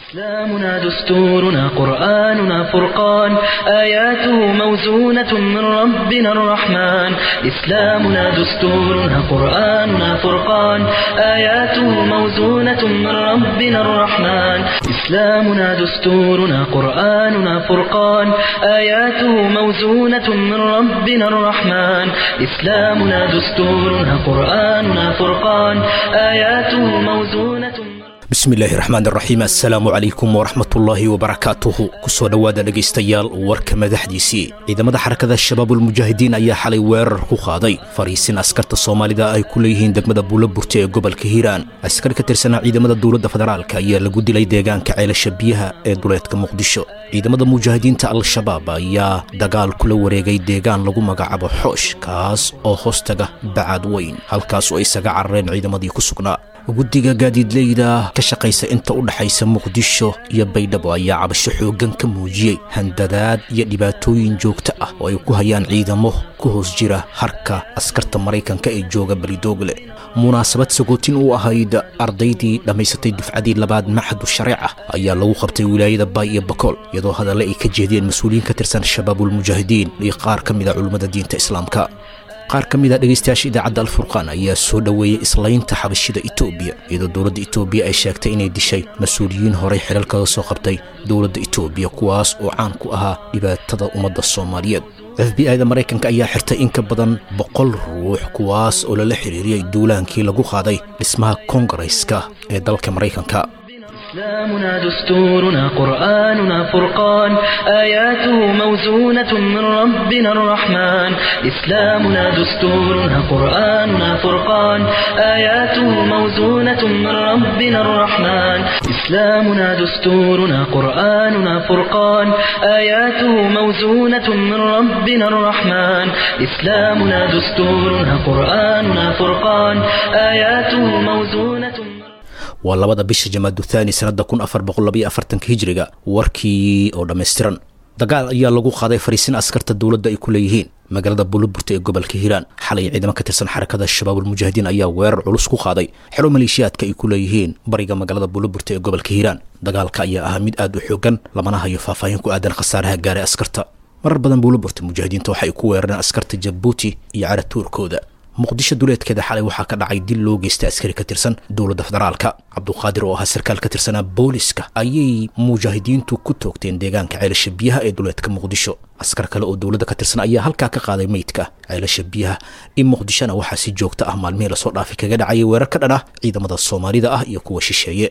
إسلامنا دستورنا قرآننا فرقان آياته موزونة من ربنا الرحمن إسلامنا دستورنا قرآننا فرقان آياته موزونة من ربنا الرحمن إسلامنا دستورنا قرآننا فرقان آياته موزونة من ربنا الرحمن إسلامنا دستورنا قرآننا فرقان آياته موزونة من bismillaahi raxmaan raxiim assalaamu calaykum waraxmatullaahi wabarakaatuhu kusoo dhowaada dhegaystayaal warka madaxdiisii ciidamada xarakada shabaabulmujaahidiin ayaa xalay weerar ku qaaday fariisin askarta soomaalida ay ku leeyihiin degmada buulaburte ee gobolka hiiraan askar ka tirsanaa ciidamada dowladda federaalk ayaa lagu dilay deegaanka ceelasha biyaha ee duleedka muqdisho ciidamada mujaahidiinta al-shabaab ayaa dagaal kula wareegay deegaan lagu magacaabo xoosh kaas oo hoostaga bacaad weyn halkaas oo isaga carareen ciidamadii ku sugnaa guddiga gaadiidleyda ka shaqaysa inta u dhaxaysa muqdisho iyo baydhabo ayaa cabasho xooggan ka muujiyey handadaad iyo dhibaatooyin joogto ah oo ay ku hayaan ciidamo ku hoos jira harka askarta maraykanka ee jooga belidoogle munaasabad sagootin u ahayd ardaydii dhammaysatay dufcadii labaad maxadu shareeca ayaa lagu qabtay wilaayada baay iyo bakool iyadoo hadalle ay ka jeediyeen mas-uuliyiin ka tirsan shabaabulmujaahidiin iyo qaar ka mida culummada diinta islaamka qaar ka mid a dhegaystayaasha idaacadda alfurqaan ayaa soo dhoweeyey islaynta xabashida etoobiya iyadoo dowladda etoobiya ay sheegtay inay dishay mas-uuliyiin horey xilal kaga soo qabtay dowladda etoobiya kuwaas oo caan ku ahaa dhibaatada ummadda soomaaliyeed f b i da maraykanka ayaa xirtay in ka badan boqol ruux kuwaas oo lala xiriiriyey duulaankii lagu qaaday dhismaha kongareska ee dalka maraykanka إسلامنا دستورنا قرآننا فرقان آياته موزونة من ربنا الرحمن إسلامنا دستورنا قرآننا فرقان آياته موزونة من ربنا الرحمن إسلامنا دستورنا قرآننا فرقان آياته موزونة من ربنا الرحمن إسلامنا دستورنا قرآننا فرقان آياته موزونة من waa labada bisha jamaadu thaani sannadda kun afar boqollabayo afartanka hijiriga warkii oo dhammaystiran dagaal ayaa lagu qaaday fariisin askarta dowladda ay ku leeyihiin magaalada buulaburta ee gobolka hiiraan xalay ciidamo ka tirsan xarakada shabaabulmujaahidiin ayaa weerar culus ku qaaday xero maleeshiyaadka ay ku leeyihiin bariga magaalada buulaburta ee gobolka hiiraan dagaalka ayaa ahaa mid aad u xoogan lamana hayo faahfaahin ku aadan khasaaraha gaaray askarta marar badan buulaburta mujaahidiinta waxay ku weerareen askarta jabuuti iyo caratuurkooda muqdisho duleedkeeda xalay waxaa ka dhacay dil loo geystay askari ka tirsan dowladda federaalka cabduqaadir oo ahaa sarkaal ka tirsanaa booliska ayay mujaahidiintu ku toogteen deegaanka ceelasha biyaha ee duleedka muqdisho askar kale oo dowladda ka tirsan ayaa halkaa ka qaaday meydka ceelasha biyaha in muqdishona waxaa si joogto ah maalmihii lasoo dhaafay kaga dhacayay weerar ka dhan ah ciidamada soomaalida ah iyo kuwa shisheeye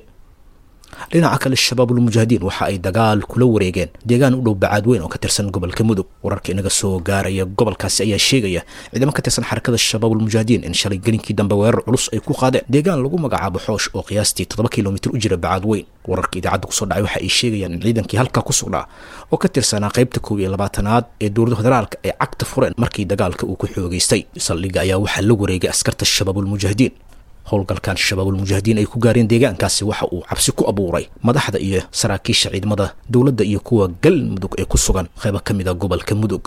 dhinaca kale shabaabulmujaahidiin waxa ay dagaal kula wareegeen deegaan u dhow bacaad weyn oo ka tirsan gobolka mudug wararka inaga soo gaaraya gobolkaasi ayaa sheegaya ciidamo ka tirsan xarakada shabaabulmujaahidiin in shalay gelinkii dambe weerar culus ay ku qaadeen deegaan lagu magacaabo xoosh oo qiyaastii toddoba kilomitir u jira bacaad weyn wararka idaacadda kusoo dhacay waxa ay sheegayaan in ciidankii halkaa ku sugnaa oo ka tirsanaa qaybta koob iyo labaatanaad ee dowladda federaalka ay cagta fureen markii dagaalka uu ku xoogeystay saldhigga ayaa waxaa la wareegay askarta shabaabulmujaahidiin howlgalkan shabaabulmujaahidiin ay ku gaareen deegaankaasi waxa uu cabsi ku abuuray madaxda iyo saraakiisha ciidamada dowladda iyo kuwa galmudug ee ku sugan qaybo ka mid a gobolka mudug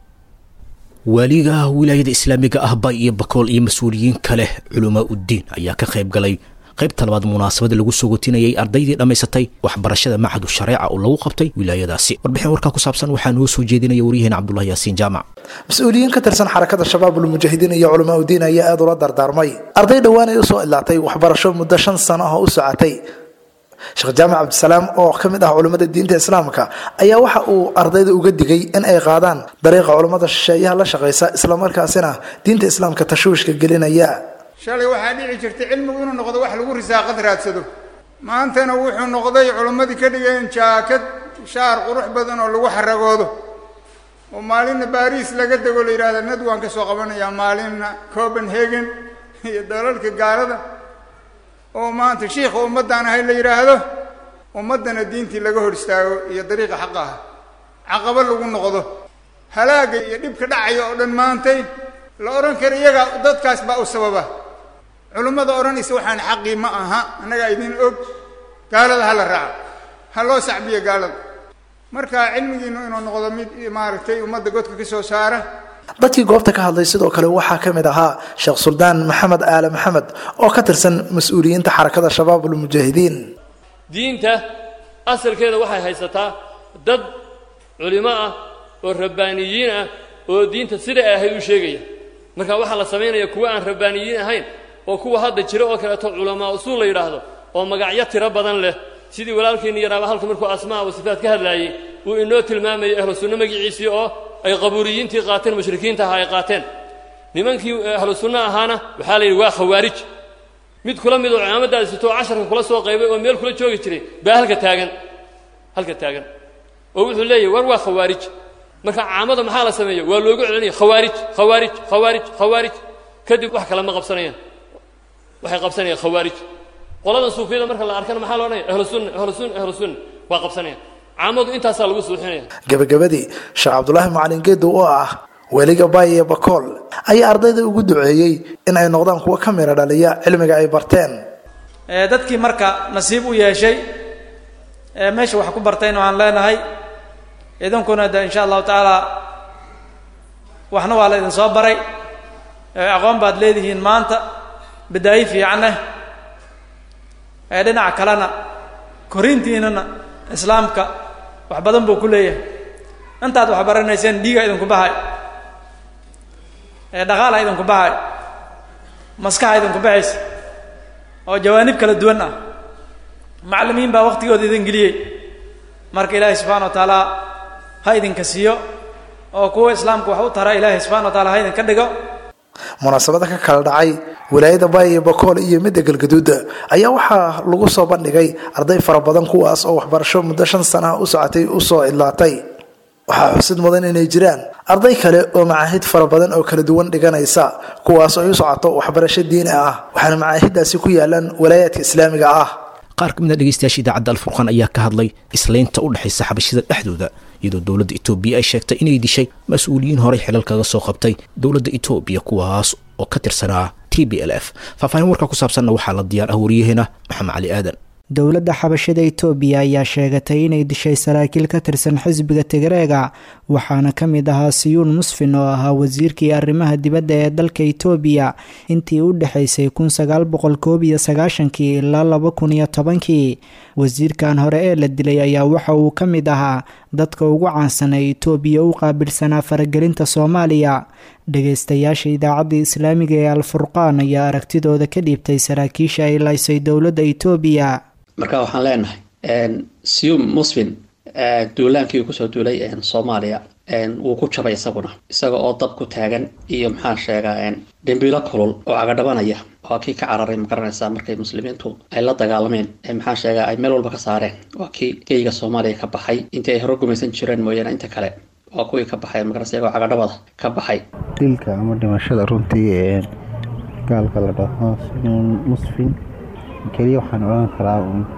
waaliga wilaayada islaamiga ah bay iyo bakool iyo mas-uuliyiin kale culamaa uddiin ayaa ka qayb galay qaybta labaad munaasabada lagu soo gotinayay ardaydii dhammaysatay waxbarashada macadu shareeca oo lagu qabtay wilaayadaasi warbixin warkaa ku saabsan waxaa noo soo jeedinaya waryaheena cabdullahi yaasiin jaamac mas-uuliyiin ka tirsan xarakada shabaabulmujaahidiin iyo culamaa udiin ayaa aada ula dardaarmay arday dhowaan ay usoo idlaatay waxbarasho muddo shan sano ah oo u socotay sheekh jaamac cabdisalaam oo ka mid ah culammada diinta islaamka ayaa waxa uu ardayda uga digay in ay qaadaan dariiqa culammada shisheeyaha la shaqaysa islamarkaasina diinta islaamka tashwiishka gelinaya shalay waxaa dhici jirtay cilmigu inuu noqdo wax lagu risaaqad raadsado maantana wuxuu noqday culimmadii ka dhigeen jaakad shaar qurux badan oo lagu xaragoodo oo maalinna baariis laga dego la yidhahda nad waan ka soo qabanayaa maalinna copenhagen iyo dalalka gaalada oo maanta shiikha ummaddaan ahay la yidhaahdo ummaddana diintii laga hor istaago iyo dariiqa xaqa ah caqabo lagu noqdo halaagga iyo dhibka dhacaya oo dhan maantay la odhan kara iyaga dadkaas baa u sababa culimmada odhanaysa waxaan xaqii ma aha annagaa idin og gaalada ha la raaco ha loo sacbiyo gaalada marka cilmigiinu inuu noqdo mid maaragtay ummadda godka ka soo saara dadkii goobta ka hadlay sidoo kale waxaa ka mid ahaa sheekh suldaan maxamed aale maxamed oo ka tirsan mas-uuliyiinta xarakada shabaabulmujaahidiin diinta asalkeeda waxay haysataa dad culimo ah oo rabbaaniyiin ah oo diinta sida ay ahayd u sheegaya marka waxaa la samaynaya kuwa aan rabbaaniyiin ahayn oo kuwa hadda jira oo kaleeto culamaa usuul la yidhaahdo oo magacyo tiro badan leh sidii walaalkeenni yaraaba halka markuu asmaa wa sifaat ka hadlaayey uu inoo tilmaamayay ahlu sunno magiciisii oo ay qabuuriyiintii qaateen mushrikiinta ahaa ay qaateen nimankii ahlu sunno ahaana waxaa la yidhi waa khawaarij mid kula mid oo cimaamadaasi sitoo casharka kula soo qaybay oo meel kula joogi jiray baa halka taagan halka taagan oo wuxuu leeyahy war waa khawaarij marka caamada maxaa la sameeya waa loogu celinaya khawaarij khawaarij khawaarij khawaarij kadib wax kale ma qabsanayaan waxay qabsanayaan khawaarij qoladan suufiyada marka la arkana maxaa loodhanaya ahlu sunna ahlu sunna ahlu sunna waa qabsanayaan caamadu intaasaa lagu suuxinaya gebagabadii sheekh cabdulaahi macalin geedow oo ah weliga baay iyo bakool ayaa ardayda ugu duceeyey in ay noqdaan kuwo ka mira dhaliya cilmiga ay barteen dadkii marka nasiib u yeeshay ee meesha wax ku bartayna waxaan leenahay idinkuna de insha allahu tacaala waxna waa la idin soo baray aqoon baad leedihiin maanta badaayi fiicaneh ee dhinaca kalena korintiinana islaamka wax badan buu ku leeyahay intaad wax baranayseen dhiiga idinku bahay ee dhaqaala idinku bahay maskaxa idinku baxaysa oo jawaanib kala duwan ah macallimiin baa waktigooda idin geliyey marka ilaahay subxana wa tacaala ha idinka siiyo oo kuwa islaamka wax u tara ilaahay subxana wa taala ha idinka dhigo munaasabada ka kala dhacay wilaayada baay iyo bakool iyo midda galgaduuda ayaa waxaa lagu soo bandhigay arday fara badan kuwaas oo waxbarasho muddo shan sana u socotay usoo idlaatay waxaa xusid mudan inay jiraan arday kale oo macaahid fara badan oo kala duwan dhiganaysa kuwaas oo u socoto waxbarasho diini ah waxaana macaahidaasi ku yaalaan walaayaadka islaamiga ah qaar ka mid a dhegeystayaasha idaacadda alfurqaan ayaa ka hadlay islaynta u dhexaysa xabashida dhexdooda iyadoo dowladda etoobiya ay sheegtay inay dishay mas-uuliyiin horey xilal kaga soo qabtay dowladda etoobiya kuwaas oo ka tirsanaa t b l f faahfaahin warka ku saabsanna waxaa la diyaar ah wariyaheena maxamed cali aadan dowladda xabashada itoobiya ayaa sheegatay inay dishay saraakiil ka tirsan xisbiga tigreega waxaana ka mid ahaa siyuun musfin oo ahaa wasiirkii arrimaha dibadda ee dalka itoobiya intii u dhexaysay kun sagaal boqol koob iyo sagaashankii ilaa laba kun iyo tobankii wasiirkan hore ee la dilay ayaa waxa uu ka mid ahaa dadka ugu caansan ee itoobiya u qaabilsanaa faragelinta soomaaliya dhageystayaasha idaacadda islaamiga ee alfurqaan ayaa aragtidooda ka dhiibtay saraakiisha ay laysay dowladda itoobiya marka waxaan leenahay sium musfin duulaankii kusoo duulay soomaaliya wuu ku jabay isaguna isaga oo dab ku taagan iyo maxaan sheegaa dhimbiilo kulul oo cagadhabanaya waa kii ka cararay magaranaysaa markay muslimiintu ay la dagaalameen maxaan sheegaa ay meel walba ka saareen waa kii geyga soomaaliya ka baxay intii ay hore gumaysan jireen mooyaane inta kale waa kuwii ka baxay magaranaysa iyagoo cagadhabada ka baxay dilka ama dhimashada runtii gaalka la dhaho sinuun musfin keliya waxaan odhan karaa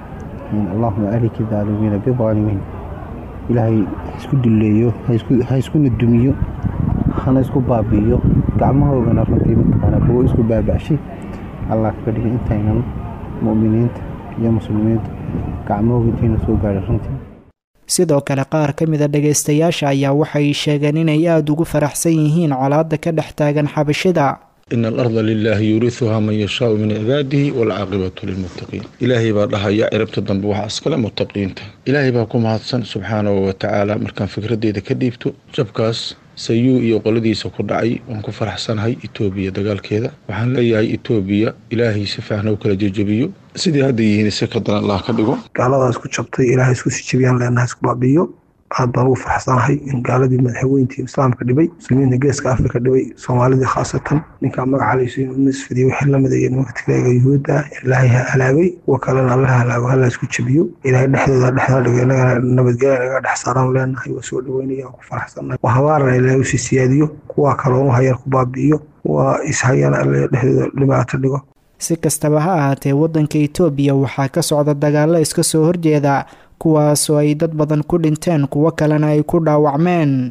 allahuma aliki daalimiina bidaalimiin ilaahay ha isku duleeyo ha iskuna dumiyo hana isku baabi'iyo gacmahoogana runtii mataqaana kuwo isku baaba'shay allah kaga dhigay intaynan mu'miniinta iyo muslimiinta gacmahooga intayna soo gaadhay runtii sidoo kale qaar ka mida dhagaystayaasha ayaa waxay sheegeen inay aada ugu faraxsan yihiin colaadda ka dhex taagan xabashida in alarda lilaahi yuuriuhaa man yashaau min cibaadihi waalcaaqibatu lilmuttaqiin ilaahay baa dhahaya ciribta dambe waxaa iskale muttaqiinta ilaahay baa ku mahadsan subxaanahu watacaala markaan fikradeyda ka dhiibto jabkaas sayuu iyo qoladiisa ku dhacay waan ku faraxsanahay etoobiya dagaalkeeda waxaan leeyahay etoobiya ilaahay si fiican u kala jejebiyo sidii hadda yihiin si ka daran allah ka dhigo gaaladaas ku jabtay ilaahay isku sii jebiyaan leenahay isku baabi'iyo aad baan ugu faraxsanahay in gaaladii madaxweyntii islaamka dhibay muslimiinta geeska afrika dhibay soomaalidii khaasatan ninkaa magacalayso inuu misfidiyo wixii lamid iyo nimanka tigreega yuhuudda ilaahay ha halaagay kuwa kalena alla halaago hala isku jebiyo ilaahay dhexdooda dhexda dhigo inagana nabadgelya naga dhex saaraan leenahay waa soo dhaweynaya waan ku faraxsanahay waa habaarana ilaahay usii siyaadiyo kuwa kaloonu hayaan ku baabi'iyo waa ishayana alla dhexdooda dhibaato dhigo si kastaba ha ahaatee waddanka itoobiya waxaa ka socda dagaallo iska soo horjeeda kuwaasoo ay dad badan ku dhinteen kuwo kalena ay ku dhaawacmeen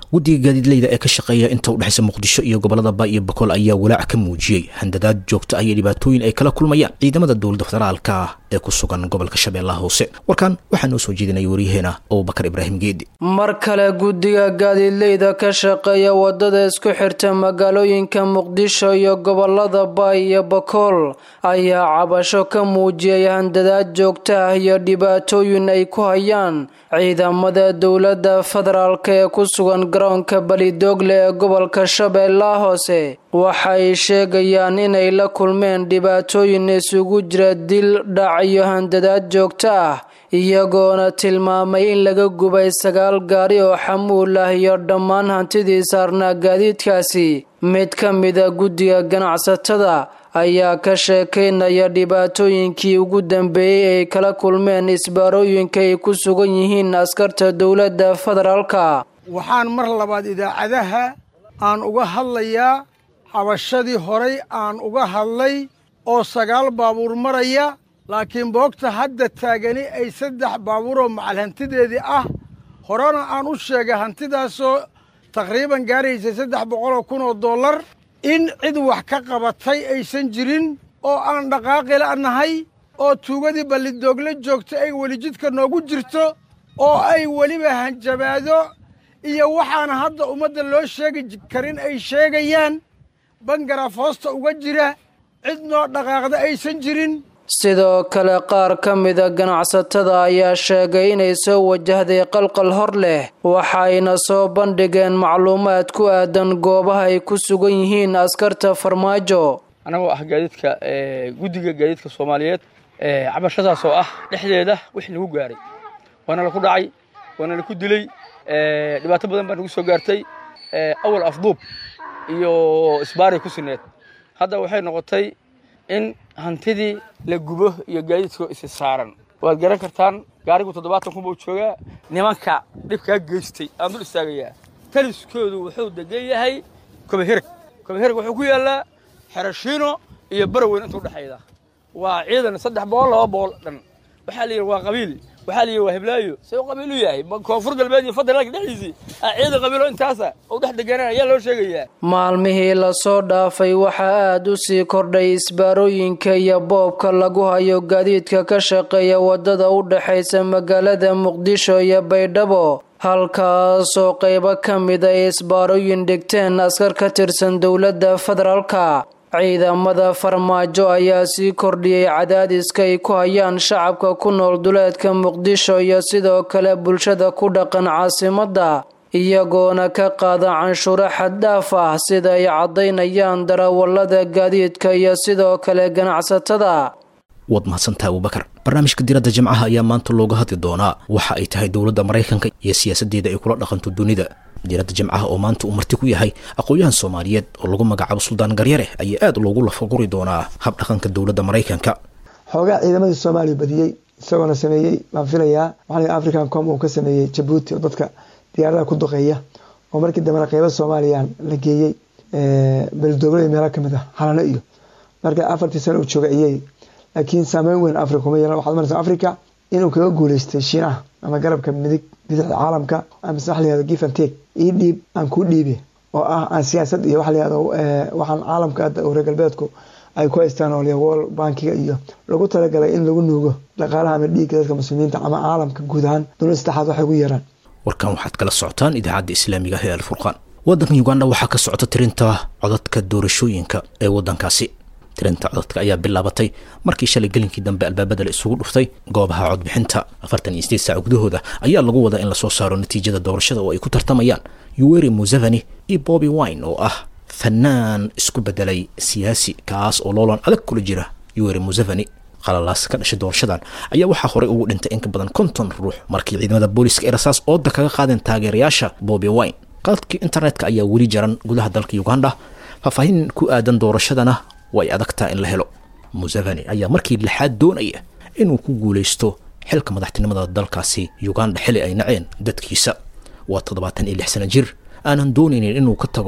guddiga gaadiidleyda ee ka shaqeeya inta udhexaysa muqdisho iyo gobolada ba iyo bakool ayaa walaac ka muujiyey handadaad joogto ah iyo dhibaatooyin ay kala kulmayaan ciidamada dowladda federaalka ah ee ku sugan gobolka shabeellaha hoose warkan waxaa noo soo jeedinaya waryaheena abubakar ibraahim geedi mar kale guddiga gaadiidleyda ka shaqeeya wadada isku xirta magaalooyinka muqdisho iyo gobolada baay iyo bakool ayaa cabasho ka muujiyay handadaad joogto ah iyo dhibaatooyin ay ku hayaan ciidamada dowladda federaalka ee ku sugan garoonka balidoogle ee gobolka shabeellaha hoose waxay sheegayaan inay la kulmeen dhibaatooyin isugu jira dil dhac iyo handadaad joogto ah iyagoona tilmaamay in laga gubay sagaal gaari oo xamuul ah iyo dhammaan hantidii saarnaa gaadiidkaasi mid ka mida guddiga ganacsatada ayaa ka sheekaynaya dhibaatooyinkii ugu dambeeyey ay kala kulmeen isbaarooyinka ay ku sugan yihiin askarta dowladda federaalka waxaan mar labaad idaacadaha aan uga hadlayaa cabashadii horay aan uga hadlay oo sagaal baabuur maraya laakiin boogta hadda taagani ay saddex baabuuroo macal hantideedii ah horena aan u sheegay hantidaasoo taqriiban gaaraysay saddex boqoloo kun oo dollar in cid wax ka qabatay aysan jirin oo aan dhaqaaqi la'nahay oo tuugadii ballidoogla joogta ay weli jidka noogu jirto oo ay weliba hanjabaado iyo waxaana hadda ummadda loo sheegi karin ay sheegayaan bangaraaf hoosta uga jira cid noo dhaqaaqda aysan jirin sidoo kale qaar ka mida ganacsatada ayaa sheegay inay soo wajahday qalqal hor leh waxayna soo bandhigeen macluumaad ku aadan goobaha ay ku sugan yihiin askarta farmaajo annagoo ah gaadiidka guddiga gaadiidka soomaaliyeed cabashadaas oo ah dhexdeeda wixii nagu gaaray waana laku dhacay waana laku dilay dhibaato badan baa nagu soo gaartay awal afduub iyo isbaaray ku sineed hadda waxay noqotay in hantidii la gubo iyo gaadiidkoo isi saaran waad garan kartaan gaarigu toddobaatan kun buu joogaa nimanka dhibkaa geystay aan dul istaagayaa taliskoodu wuxuu degan yahay kobahereg kobahereg wuxuu ku yaallaa xerashiino iyo baraweyn intuu dhexayda waa ciidan saddex boqol laba boqol dhan waxaa la yidhi waa qabiil waxaa la yidhi waa heblaayo see u qabiil u yahay koonfur galbeed iyo federaalka dhexdiisii ciidan qabiilo intaasa oo dhex deganaa ayaa loo sheegayaa maalmihii lasoo dhaafay waxaa aada u sii kordhay isbaarooyinka iyo boobka lagu hayo gaadiidka ka shaqeeya wadada u dhexaysa magaalada muqdisho iyo baydhabo halkaasoo qaybo ka mid ay isbaarooyin dhigteen askar ka tirsan dowladda federaalka ciidamada farmaajo ayaa sii kordhiyey cadaadiska ay ku hayaan shacabka ku nool duleedka muqdisho iyo sidoo kale bulshada ku dhaqan caasimadda iyagoona ka qaada canshuuro xaddhaaf ah sida ay caddaynayaan darawallada gaadiidka iyo sidoo kale ganacsatada waad mahadsantaha abubakar barnaamijka diradda jimcaha ayaa maanta looga hadli doonaa waxa ay tahay dowladda maraykanka iyo siyaasaddeeda ay kula dhaqanto dunida diradda jimcaha oo maanta uu marti ku yahay aqoon-yahan soomaaliyeed oo lagu magacaabo suldaan garyare ayaa aada loogu lafaguri doonaa hab dhaqanka dowladda maraykanka xoogaa ciidamadii soomaaliya badiyey isagoona sameeyey baan filayaa waxaa african com uu ka sameeyey jabuuti oo dadka diyaaradaha ku duqeeya oo markii dambena qeyba soomaaliya la geeyey beldooblada meelo kamid ah halano iyo marka afartii sano uu jooga ayey laakiin saameyn weyn africa kuma yeelan waxaad maraysa africa inuu kaga guuleystay shiinaha ama garabka midig bidixda caalamka amase waxa layihahdo give and take ii dhiib aan kuu dhiibi oo ah aan siyaasad iyo waxa layihahdo waxaan caalamka hadda reer galbeedku ay ku haystaan oo wol bankiga iyo lagu talagalay in lagu nuugo dhaqaalaha ama dhiigga dadka muslimiinta ama caalamka guud ahaan dowlad saddexaad waxay ugu yeeraan warkan waxaad kala socotaan idaacadda islaamiga ah ee alfurqaan waddanka uganda waxaa ka socota tirinta codadka doorashooyinka ee waddankaasi tirinta codadka ayaa bilaabatay markii shalay gelinkii dambe albaabada la isugu dhuftay goobaha codbixinta afartan iyo sideed saac gudahooda ayaa lagu wadaa in lasoo saaro natiijada doorashada oo ay ku tartamayaan yuweri museveni iyo bobby wine oo ah fanaan isku bedelay siyaasi kaas oo loolan adag kula jira yuweri museveni qalalaas ka dhashay doorashadan ayaa waxaa horey ugu dhintay in ka badan konton ruux markii ciidamada booliska ee rasaas ooda kaga qaadeen taageerayaasha bobby wine qaladkii internetka ayaa weli jaran gudaha dalka uganda faahfaahin ku aadan doorashadana way adagtaa in la helo museveni ayaa markii lixaad doonaya inuu ku guulaysto xilka madaxtinimada dalkaasi uganda xili ay naceen dadkiisa waa toddobaatan iyo lix sana jir aanan doonaynin inuu ka tago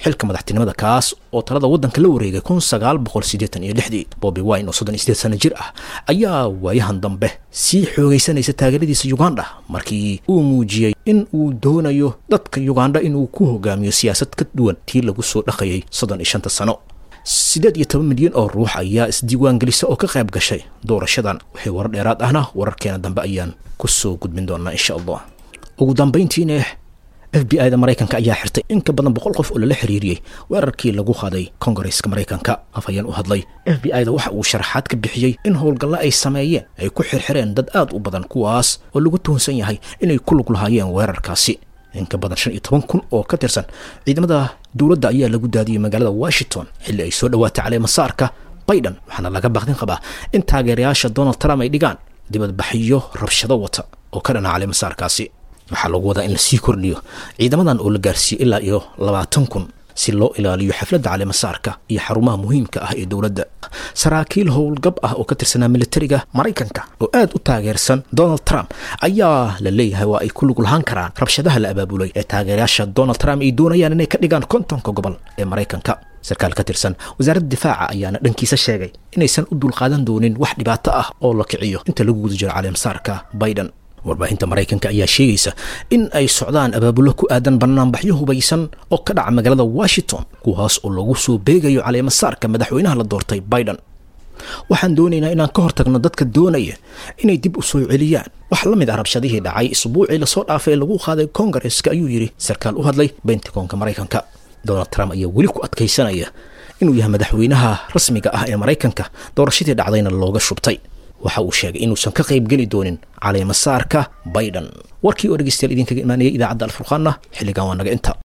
xilka madaxtinimada kaas oo talada waddanka la wareegay kun sagaal boqol siddeetan iyo lixdii bobi wine oo soddon iyo sideed sano jir ah ayaa waayahan dambe sii xoogaysanaysa taageeradiisa uganda markii uu muujiyey in uu doonayo dadka uganda inuu ku hogaamiyo siyaasad ka duwan tii lagu soo dhaqayay soddon iyo shanta sano siddeed iyo toban milyan oo ruux ayaa isdiiwaan gelisa oo ka qayb gashay doorashadan waxay warar dheeraad ahna wararkeena dambe ayaan ku soo gudbin doonaa insha allah ugu dambayntiina f b i da maraykanka ayaa xirtay in ka badan boqol qof oo lala xiriiriyey weerarkii lagu qaaday kongareska maraykanka afhayeen u hadlay f b i da waxa uu sharaxaad ka bixiyey in howlgalla ay sameeyeen ay ku xirxireen dad aad u badan kuwaas oo lagu tuhunsan yahay inay ku lug lahaayeen weerarkaasi in ka badan shan iyo toban kun oo ka tirsan ciidamada dowladda ayaa lagu daadiyey magaalada washington xilli ay soo dhowaatay caleemasaarka biden waxaana laga baaqdin qabaa in taageerayaasha donald trump ay dhigaan dibadbaxyo rabshado wata oo ka dhana caleemasaarkaasi waxaa lagu wadaa in lasii kordhiyo ciidamadan oo la gaarsiiyey ilaa iyo labaatan kun si loo ilaaliyo xafladda caleemasaarka iyo xarumaha muhiimka ah ee dowladda saraakiil howlgab ah oo ka tirsanaa militariga maraykanka oo aad u taageersan donald trump ayaa la leeyahay waa ay ku lug lahaan karaan rabshadaha la abaabulay ee taageerayaasha donald trump ay doonayaan inay ka dhigaan kontonka gobol ee maraykanka sarkaal ka tirsan wasaaradda difaaca ayaana dhankiisa sheegay inaysan u dulqaadan doonin wax dhibaato ah oo la kiciyo inta lagu guda jiro caleemasaarka biden warbaahinta maraykanka ayaa sheegaysa in ay socdaan abaabullo ku aadan banaanbaxyo hubaysan oo ka dhaca magaalada washington kuwaas oo lagu soo beegayo caleemasaarka madaxweynaha la doortay biden waxaan doonaynaa inaan ka hortagno dadka doonaya inay dib u soo celiyaan wax la mid ah rabshadihii dhacay isbuucii lasoo dhaafay ee lagu qaaday kongareska ayuu yidhi sarkaal u hadlay bentagonka maraykanka donald trump ayaa weli ku adkaysanaya inuu yahay madaxweynaha rasmiga ah ee maraykanka doorashadii dhacdayna looga shubtay waxa uu sheegay inuusan ka qayb geli doonin caleemasaarka biden warkii oo dhegeystayaal idinkaga imaanayay idaacadda alfurqaanna xilligan waa naga inta